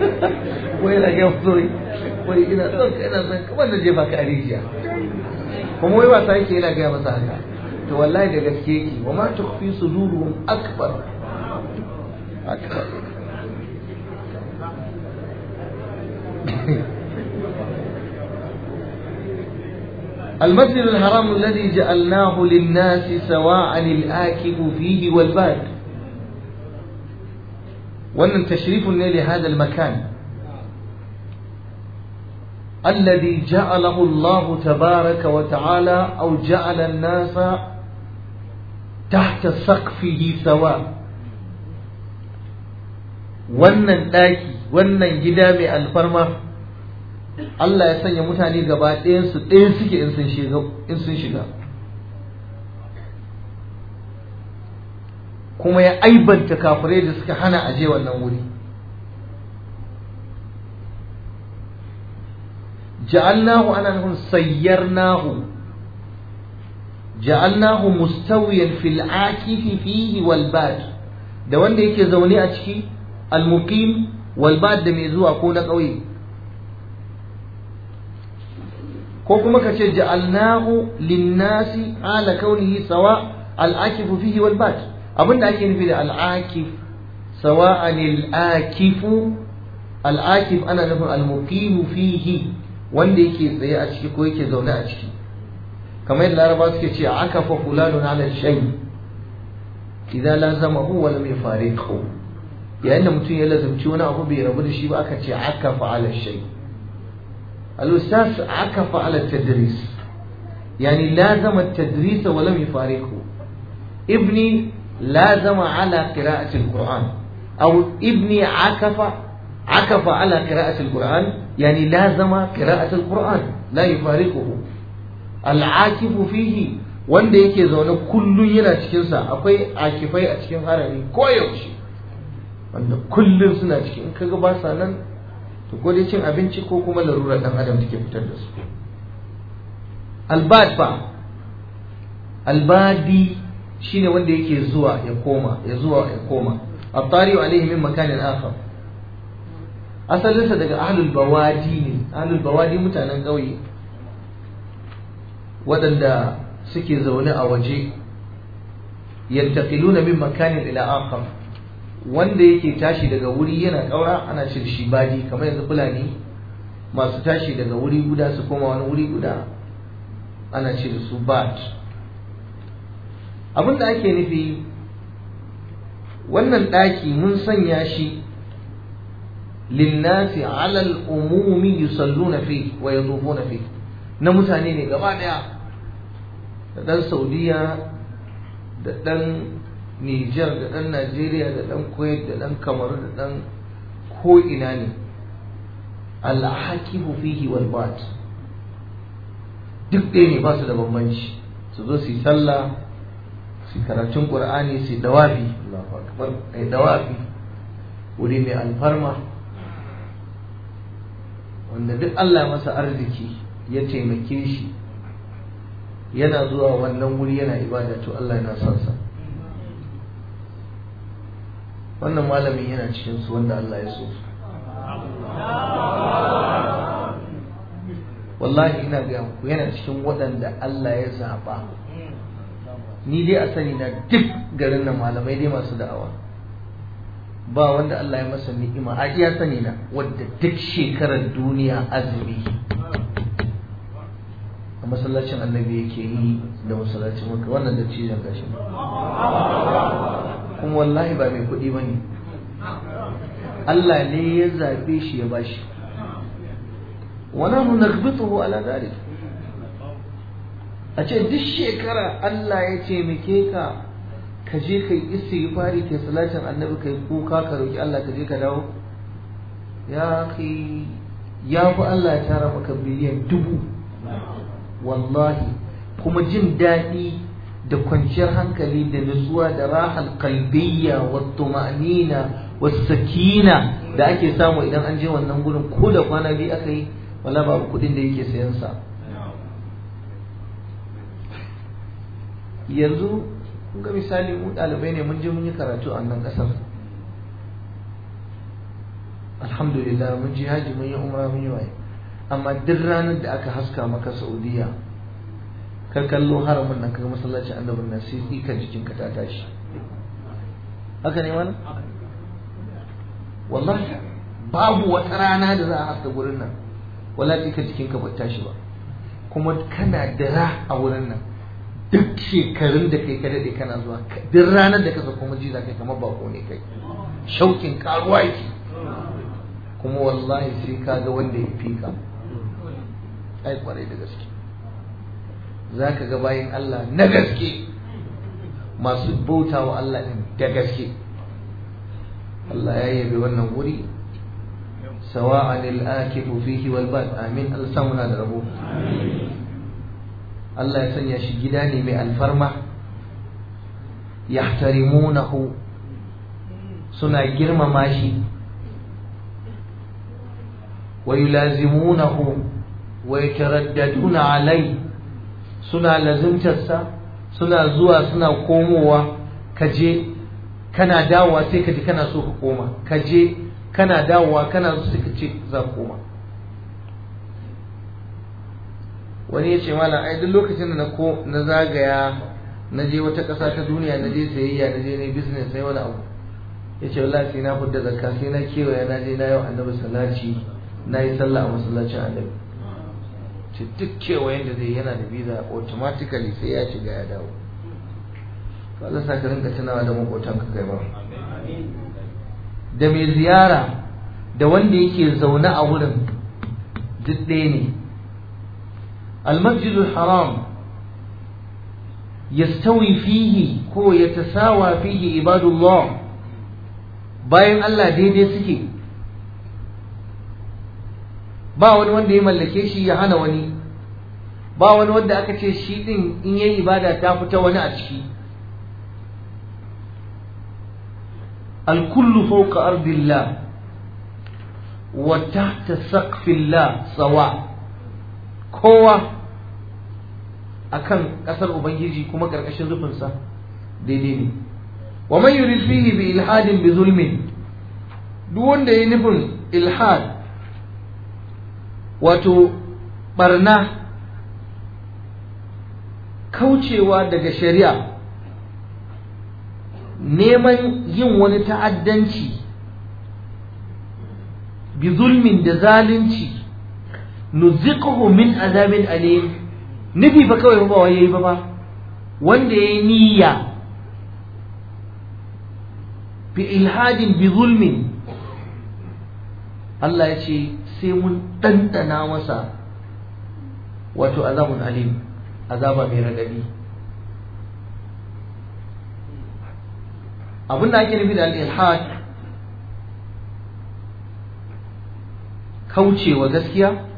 wai na ga so wai ina son ka ina son kamar da jefa ka rijiya kuma wai wasa yake yana gaya masa haka to wallahi da gaske yake wa ma tukhfi suduruhum akbar akbar المسجد الحرام الذي جعلناه للناس سواء الآكف فيه والباد وأن تشريف لهذا المكان الذي جعله الله تبارك وتعالى أو جعل الناس تحت سقفه سواء wannan ɗaki wannan gida mai alfarma Allah ya sanya mutane gaba ɗayansu ɗaya suke in sun shiga in sun shiga kuma ya aibanta kafirai da suka hana aje wannan wuri ja'alnahu ana nufin sayyarnahu ja'alnahu mustawiyan fil akifi fihi wal bad da wanda yake zaune a ciki al muqim wal bad da mai zuwa ko na ƙauye ko kuma ka ce ja'alnahu linnasi ala kaunihi sawa al-akifu fihi wal bat abinda ake nufi da al-akif sawa'an al-akifu al-akif ana nufin al-muqim fihi wanda yake tsaye a ciki ko yake zaune a ciki kamar yadda laraba suke ce akafa fulanun ala shay idan lazamahu wa lam yufariqhu yayin da mutum ya lazumci wani abu bai rabu da shi ba aka ce akafa ala shay الأستاذ عكف على التدريس يعني لازم التدريس ولم يفارقه ابني لازم على قراءة القرآن أو ابني عكف عكف على قراءة القرآن يعني لازم قراءة القرآن لا يفارقه العاكف فيه wanda yake zaune kullum yana cikinsa akwai akifai a cikin harami koyaushe wanda kullum suna cikin in kaga ba sa nan to ko dai cin abinci ko kuma larurar dan adam take fitar da su albad fa albadi shine wanda yake zuwa ya koma ya zuwa ya koma at-tari alayhi min makanin akhar asalinsa daga ahlul bawadi ne ahlul bawadi mutanen ƙauye waɗanda suke zaune a waje yantaqiluna min makanin ila akhar wanda yake tashi daga wuri yana ƙaura ana ce shi badi kamar yanzu fulani masu tashi daga wuri guda su koma wani wuri guda ana ce da su bad abin da ake nufi wannan ɗaki mun sanya shi linnasi alal umumi yusalluna fi wa yadufuna fi na mutane ne gaba daya da ɗan saudiya da ɗan Nijar da ɗan Najeriya da ɗan Kuwait da ɗan Kamaru da ɗan ko'ina ne alhakifu fihi wal bat duk ɗaya ne ba su da bambanci su zo su yi sallah su yi karatun ƙur'ani su yi dawafi Allahu akbar ai dawafi wuri mai alfarma wanda duk Allah masa arziki ya taimake shi yana zuwa wannan wuri yana ibada to Allah yana son sa wannan malamin yana cikin su wanda Allah ya so wallahi ina ga ku yana cikin waɗanda Allah ya zaɓa ni dai a sani na duk garin nan malamai dai masu da'awa ba wanda Allah ya masa ni'ima a iya sani na wadda duk shekarar duniya azumi a masallacin annabi yake yi da masallacin maka wannan da cizon gashi kuma wallahi ba mai kuɗi ba ne Allah ne ya zaɓe shi ya bashi wana mu nakbituhu ala dhalik a ce duk shekara Allah ya taimake ka ka je kai istighfari kai salatin annabi kai kuka ka roki Allah ka je ka dawo ya kai ya fi Allah ya tara maka biliyan dubu wallahi kuma jin daɗi da kwanciyar hankali da nutsuwa da rahal kalbiyya wa tuma'nina wa sakina da ake samu idan an je wannan gurin ko da kwana biyu aka yi wala babu kuɗin da yake sayan sa yanzu kun ga misali mu ɗalibai ne mun je mun yi karatu a nan ƙasar alhamdulillah mun je haji mun yi umra mun yi waye amma duk ranar da aka haska maka saudiya ka kallo haramun nan kaga masallacin annabin nan sai tsikan jikinka ta tashi haka ne mana wallahi babu wata rana da za a haska gurin nan wala tsikan jikinka ba tashi ba kuma kana dira a wurin nan duk shekarun da kai ka daɗe kana zuwa duk ranar da ka sako maji za kai kamar bako ne kai shaukin karuwa yake kuma wallahi sai ka ga wanda ya fi ka ai kwarai da gaske za ka ga bayan Allah na gaske masu bauta wa Allah ɗin da gaske Allah ya yabe wannan wuri sawa'an al-akifu fihi wal bad amin Allah samuna da rabo Allah ya sanya shi gida ne mai alfarma yahtarimunahu suna girmama shi wa yulazimunahu wa yataraddaduna alai suna lazimtarsa suna zuwa suna komowa kaje kana dawowa sai ka ji kana so ka koma kaje kana dawowa kana so sai ka ce za ka koma wani ya ce mana ai duk lokacin da na zagaya na je wata ƙasa ta duniya na je sayayya na je na business sai wani abu ya ce wallahi sai na fudda zakka sai na kewaya na je na yau annabi sallaci na yi sallah a masallacin annabi ce duk kewayen da zai yana da visa automatically sai ya shiga ya dawo to Allah sa ka rinka tunawa da makotan ka kai ba da mai ziyara da wanda yake zaune a wurin duk ɗaya ne المسجد الحرام يستوي فيه كو يتساوى فيه عباد الله bayan Allah daidai suke ba wani wanda ya mallake shi ya hana wani ba wani wanda aka ce shi din in yayi ibada ta fita wani a ciki الكل فوق أرض الله وتحت سقف الله سواء kowa akan kasar ubangiji kuma karkashin rufinsa daidai ne wa man yurid fihi bi ilhadin bi zulmin duk wanda ya nufin ilhad wato barna kaucewa daga shari'a neman yin wani ta'addanci bi zulmin da zalunci nuziquhu min azabin alim nufi fa kawai ba wai yayi ba ba wanda yayi niyya bi ilhadin bi zulmin Allah ya ce sai mun ɗanɗana masa wato azabun alim azaba mai raɗaɗi abin da ake nufi da al-ilhad kaucewa gaskiya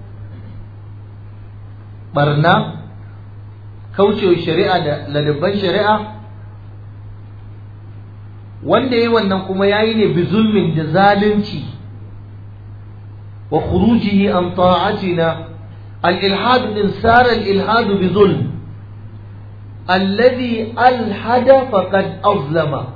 barna kaucewa shari'a da ladabban shari'a wanda yayi wannan kuma yayi ne bi zulmin da zalunci wa khurujihi an ta'atina al-ilhad din sara al-ilhad bi zulm alladhi alhada faqad azlama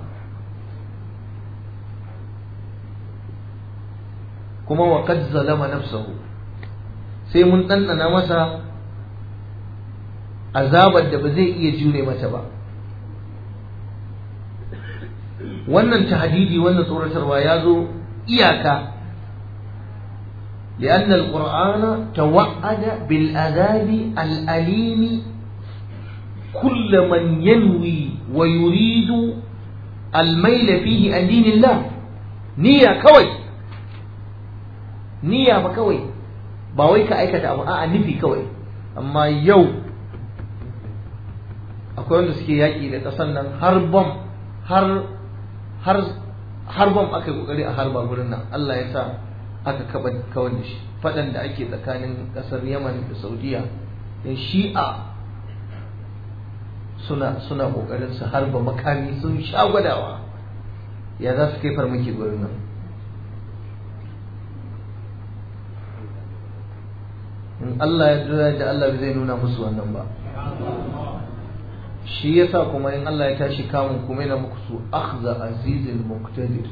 kuma wa qad zalama nafsahu sai mun ɗanɗana masa azabar da ba zai iya jure mata ba wannan tahdidi wannan tsoratarwa ya zo iyaka لأن القرآن توعد بالعذاب الأليم كل من ينوي ويريد الميل فيه عن دين الله نية كوي نية بكوي باوي كأيكة أبو آه نفي كوي أما يوم akwai wanda suke yaƙi da ƙasar nan har bom har har har bom aka yi ƙoƙari a harba gurin nan Allah ya sa aka kaba kawar da shi faɗan da ake tsakanin ƙasar Yaman da Saudiya in shi'a suna suna ƙoƙarin su harba makami sun sha gwadawa ya za su kai farmaki gurin nan in Allah ya jira da Allah zai nuna musu wannan ba shi yasa kuma in Allah ya tashi kamun kuma yana muku su akhza azizil muqtadir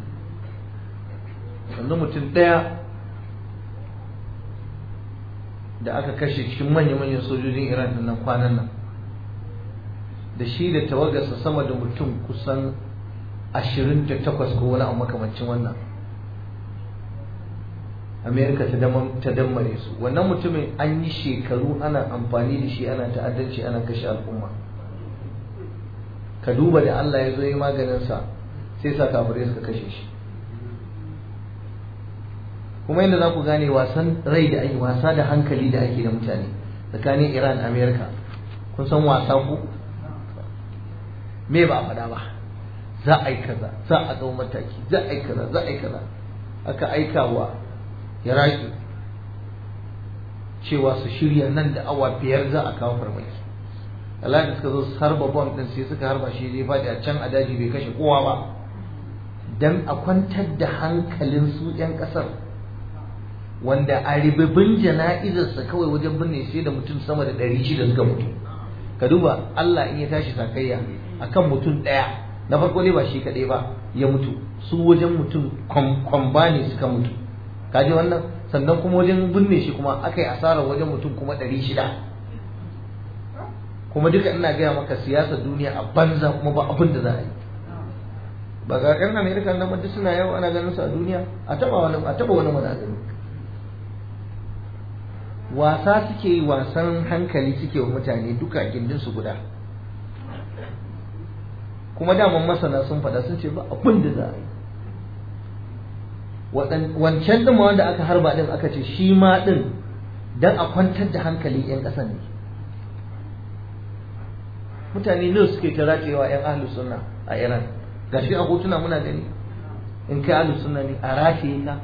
sannan mutum ɗaya da aka kashe cikin manya-manyan sojojin iran din nan kwanan nan da shi da tawagarsa sama da mutum kusan 28 ko wani abu makamancin wannan amerika ta dammare su wannan mutumin an yi shekaru ana amfani da shi ana ta'addanci ana kashe al'umma ka duba da allah ya zo yi maganinsa sai sa kafirai suka kashe shi kuma yadda za ku gane wasan rai da ake wasa da hankali da ake da mutane tsakanin iran amerika kun san wasa ku me ba a faɗa ba za a yi kaza za a ɗau mataki za a yi kaza za a yi kaza aka aika wa iraki cewa su shirya nan da awa biyar za a kawo farmaki Allah da suka zo su harba bom din sai suka harba shi zai faɗi a can a daji bai kashe kowa ba dan a kwantar da hankalin su 'yan ƙasar wanda a ribibin jana'izarsa kawai wajen binne sai da mutum sama da ɗari shida suka mutu ka duba Allah in ya tashi sakayya akan mutum ɗaya na farko ne ba shi kaɗai ba ya mutu su wajen mutum kwamba ne suka mutu kaji wannan sannan kuma wajen binne shi kuma aka yi asarar wajen mutum kuma ɗari shida kuma duka ina gaya maka siyasar duniya a banza kuma ba abin da za a yi ba ga 'yan amerika nan duk suna yau ana ganin su a duniya a taba wani a taba wani mana gani wasa suke yi wasan hankali suke wa mutane duka gindin su guda kuma daman masana sun faɗa sun ce ba abin da za a yi wancan ɗin wanda aka harba ɗin aka ce shi ma ɗin don a kwantar da hankali 'yan ƙasan ne mutane nawa suke ta racewa 'yan ahlus sunna a iran gashi a hotuna muna gani in kai ahlus sunna ne a rataye ka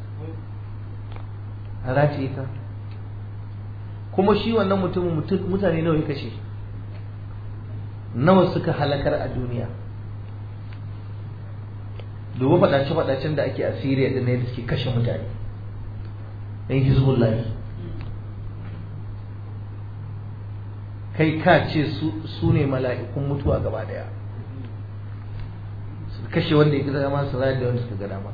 a rataye ka kuma shi wannan mutumin mutane nawa ya kashe nawa suka halakar a duniya duba faɗace-faɗacen da ake a Siriya da ne da suke kashe mutane ɗan Hizbullah kai ka ce su ne mala'ikun mutuwa gaba daya su kashe wanda ya ga dama su rayar da wanda suka ga dama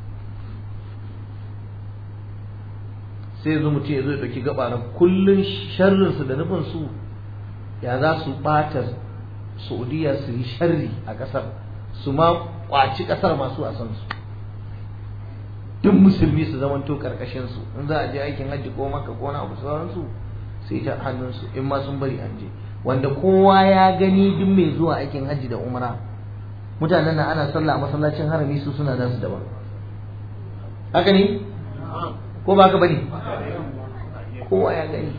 sai yanzu mutum ya zo ya ɗauki gaba na kullum sharrinsu da nufinsu ya za su ɓata saudiya su yi sharri a ƙasar su ma ƙwaci ƙasar masu wasan su duk musulmi su zamanto ƙarƙashin su in za a je aikin hajji ko maka ko na abu sauransu sai ta hannunsu in ma sun bari an je wanda kowa ya gani duk mai zuwa aikin hajji da umra mutanen nan ana sallah a masallacin harami su suna da su daban haka ne ko ba ka bane kowa ya gani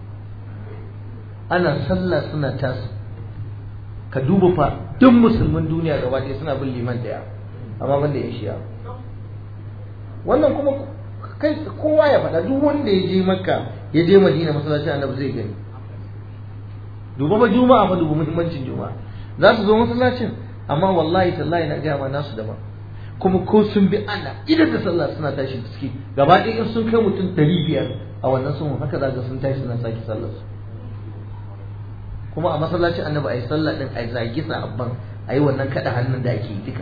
ana sallah suna tasu ka duba fa duk musulmin duniya gaba ɗaya suna bin liman ɗaya amma banda ya shiya wannan kuma kai kowa ya faɗa duk wanda ya je makka ya je madina masallacin annabi zai gani duba ba juma'a fa duba muhimmancin juma'a za su zo masallacin amma wallahi tallahi na gaya ma nasu daban kuma ko sun bi ana idan da sallah suna tashi da suke gaba ɗaya in sun kai mutum ɗari biyar a wannan sun haka za sun tashi suna sake sallar su kuma a masallacin annabi a yi sallah ɗin a yi zagi sahabban a yi wannan kaɗa hannun da ake yi duka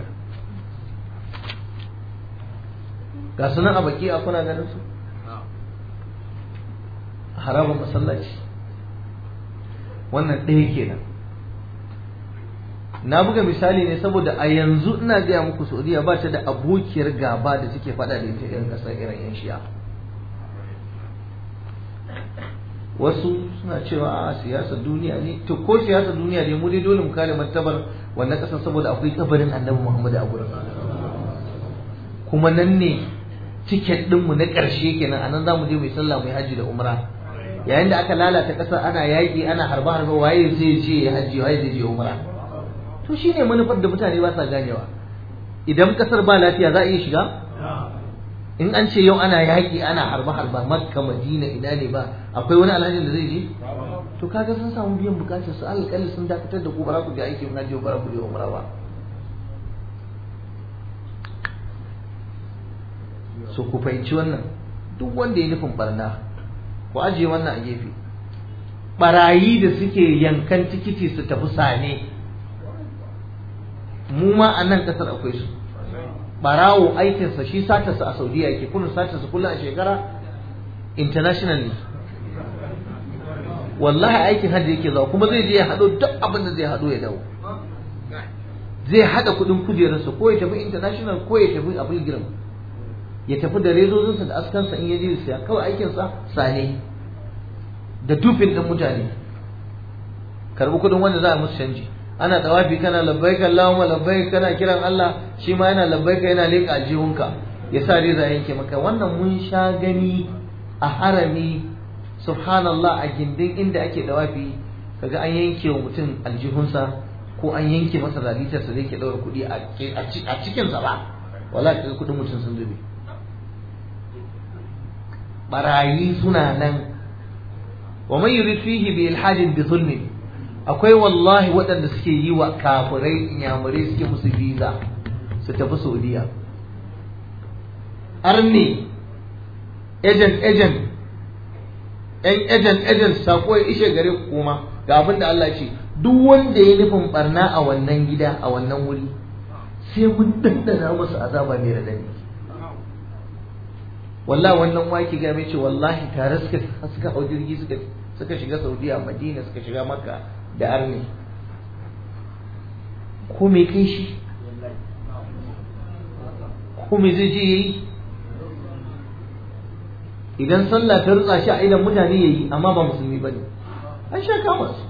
ga sunan a baki a kuna ganin su harabar masallaci wannan ɗaya kenan na buga misali ne saboda a yanzu ina gaya muku saudiya ba ta da abokiyar gaba da suke faɗa da ita irin ƙasar irin yan shi'a wasu suna cewa a siyasar duniya ne to ko siyasar duniya ne mu dai dole mu kare martabar wannan ƙasar saboda akwai kabarin annabi muhammadu a gurin kuma nan ne tiket ɗinmu na ƙarshe kenan a nan za mu je mai sallah mai hajji da umra yayin da aka lalata ƙasar ana yaƙi ana harba harba waye zai je ya hajji waye zai je umra to shine manufar da mutane ba sa ganewa idan ƙasar ba lafiya za a iya shiga in an ce yau ana yaƙi ana harba harba makka madina ina ne ba akwai wani alhajin da zai je to kaga sun samu biyan bukatar su alƙalli sun dakatar da ku ba za ku je aikin hajji ba za ku je umra ba so ku fahimci wannan duk wanda ya nufin barna ku ajiye wannan a gefe barayi da suke yankan tikiti su tafi sane mu ma a nan kasar akwai su barawo aikinsa shi satarsa a saudiya yake kullum satarsa kullum a shekara internationally wallahi aikin hajji yake zuwa kuma zai je ya haɗo duk abin da zai haɗo ya dawo zai haɗa kuɗin kujerarsa ko ya tafi international ko ya tafi a pilgrim ya tafi da rezozinsa da askansa in ya je siya kawai aikinsa sane da dufin ɗin mutane karɓi kuɗin wanda za a musu canji ana tawafi kana labbaika Allahumma labbaik kana kiran Allah shi ma yana labbaika yana leƙa aljihunka ya sa reza yanke maka wannan mun sha gani a harami subhanallah a gindin inda ake dawafi kaga an yanke wa mutum aljihunsa ko an yanke masa raditarsa da yake daura kuɗi a cikinsa ba wala kaga kuɗin mutum sun zube barayi suna nan wa man yurid fihi bi ilhadin bi zulmin akwai wallahi waɗanda suke yi wa kafirai inyamurai suke musu visa su tafi saudiya arni agent agent yan agent agent sako ya ishe gare ku kuma ga abin da Allah ce duk wanda ya nufin barna a wannan gida a wannan wuri sai mun dandana masa azaba mai radani wallahi wannan waki ga mai ce wallahi tare suka suka hau jirgi suka suka shiga Saudiya Madina suka shiga Makka da arni ko me kai shi ko me zai je yayi idan sallah ta rutsa shi a idan mutane yayi amma ba musulmi bane an sha kama su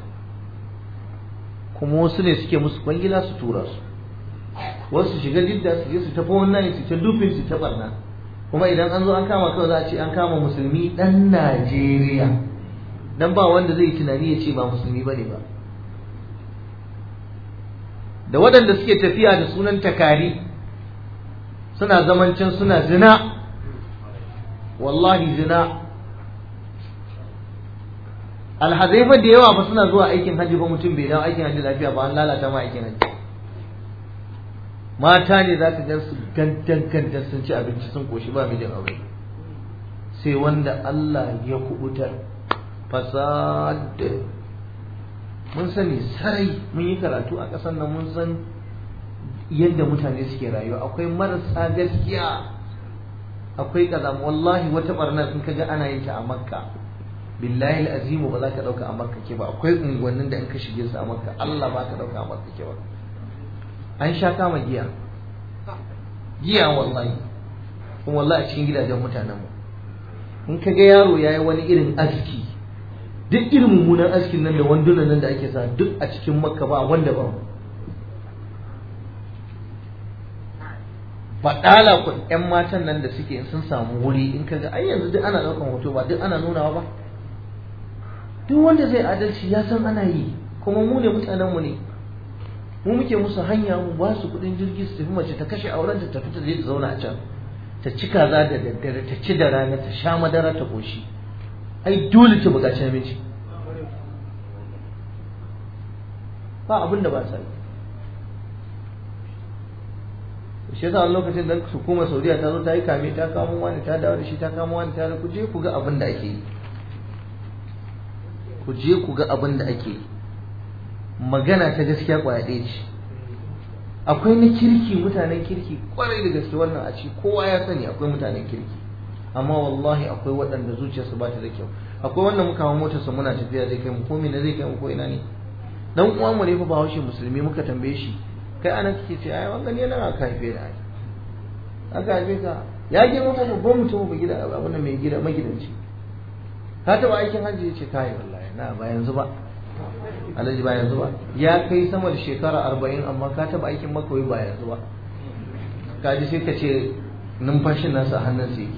kuma wasu ne suke musu kwangila su tura su wasu shiga jidda su je su tafi wannan su ta dufin su ta barna kuma idan an zo an kama kawai za a ce an kama musulmi dan Najeriya dan ba wanda zai tunani ya ce ba musulmi bane ba da waɗanda suke tafiya da sunan takari suna zamancin suna zina wallahi zina alhazai fa da yawa ba suna zuwa aikin hajji ba mutum bai dawo aikin hajji lafiya ba an lalata ma aikin hajji mata ne za ka gan su gantan gantan sun ci abinci sun koshi ba mijin aure sai wanda Allah ya kubutar fasad mun sani sarai mun yi karatu a ƙasar nan mun san yadda mutane suke rayuwa akwai marasa gaskiya akwai kaza wallahi wata barnar in kaga ana yin ta a makka billahi azimu ba za ka dauka a makka ke ba akwai unguwannin da in ka shige su a makka Allah ba ka dauka a makka ke ba an sha kama giya giya wallahi kuma wallahi a cikin gidajen mutanen mu in ka ga yaro yayi wani irin aski duk irin mummunan askin nan da wandunan nan da ake sa duk a cikin makka ba wanda ba faɗala ku ƴan matan nan da suke sun samu wuri in kaga ai yanzu duk ana ɗaukan hoto ba duk ana nunawa ba duk wanda zai adalci ya san ana yi kuma mu ne mutanen mu ne mu muke musu hanya mu ba su kuɗin jirgi su tafi mace ta kashe auren ta tafi ta je ta zauna a can ta ci kaza da daddare ta ci da rana ta sha madara ta ƙoshi ai dole ta buƙaci namiji ba abin da ba sa yi shi yasa wani lokacin da hukumar saudiya ta zo ta yi kame ta kamo wani ta dawo da shi ta kamo wani ta ku je ku ga abin da ake yi ku je ku ga abin da ake yi magana ta gaskiya kwaya ɗaya ce akwai na kirki mutanen kirki kwarai da gaske wannan a ci kowa ya sani akwai mutanen kirki amma wallahi akwai waɗanda zuciyarsu ba ta da kyau akwai wanda muka hawa motarsa muna tafiya zai kai mu ko na zai kai mu ko ina ne dan uwan mu ne fa bahaushe musulmi muka tambaye shi kai anan kike ce ai wannan ne nan aka haife da ai aka haife ka ya girma ba babban mutum ba gida abin mai gida magidanci ka taba aikin hajji ya ce kai wallahi na ba yanzu ba alhaji ba yanzu ba ya kai sama da shekara arba'in amma ka taba aikin makawai ba yanzu ba ka ji sai ka ce numfashin nasa a hannun sai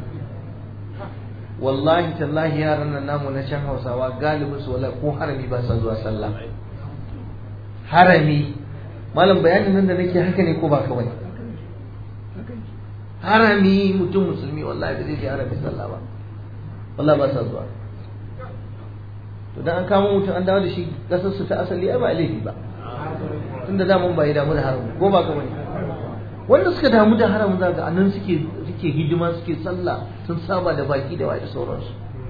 wallahi tallahi yaran nan namu na can hausawa galibin su wallahi ko harami ba sa zuwa sallah harami malam bayanin nan da nake haka ne ko ba kawai harami mutum musulmi wallahi ba zai je harami sallah ba wallahi ba sa zuwa to dan an kama mutum an dawo da shi kasar su ta asali ai ba laifi ba tunda da mun bai damu da haramun ko ba kawai wanda suka damu da haramun zaka anan suke suke hidima suke sallah sun saba da baki da wai da sauransu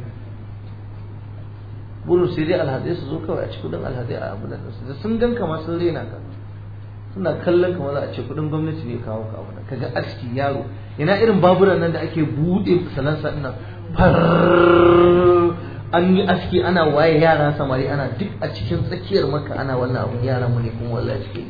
burin sai dai alhazai su zo kawai a ci kudin alhazai a abu da su da sun gan kama sun rena ka suna kallon kamar za a ce kudin gwamnati ne kawo ka abu kaga aski yaro ina irin baburan nan da ake bude salansa ina far an yi aski ana waye yara samari ana duk a cikin tsakiyar maka ana wannan abun yaran mu ne kuma wallahi suke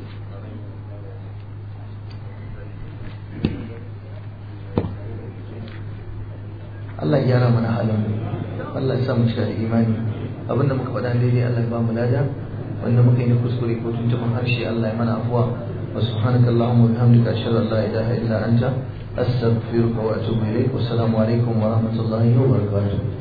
Allah ya gyara mana halin mu Allah ya sa mu cika da imani abinda muka faɗa daidai Allah ya ba mu lada wanda muka yi na kuskure ko tuntuɓin harshe Allah ya mana afuwa wa subhanaka allahumma wa bihamdika ashhadu an la ilaha illa anta astaghfiruka wa atubu ilayk wa assalamu alaikum wa rahmatullahi wa barakatuh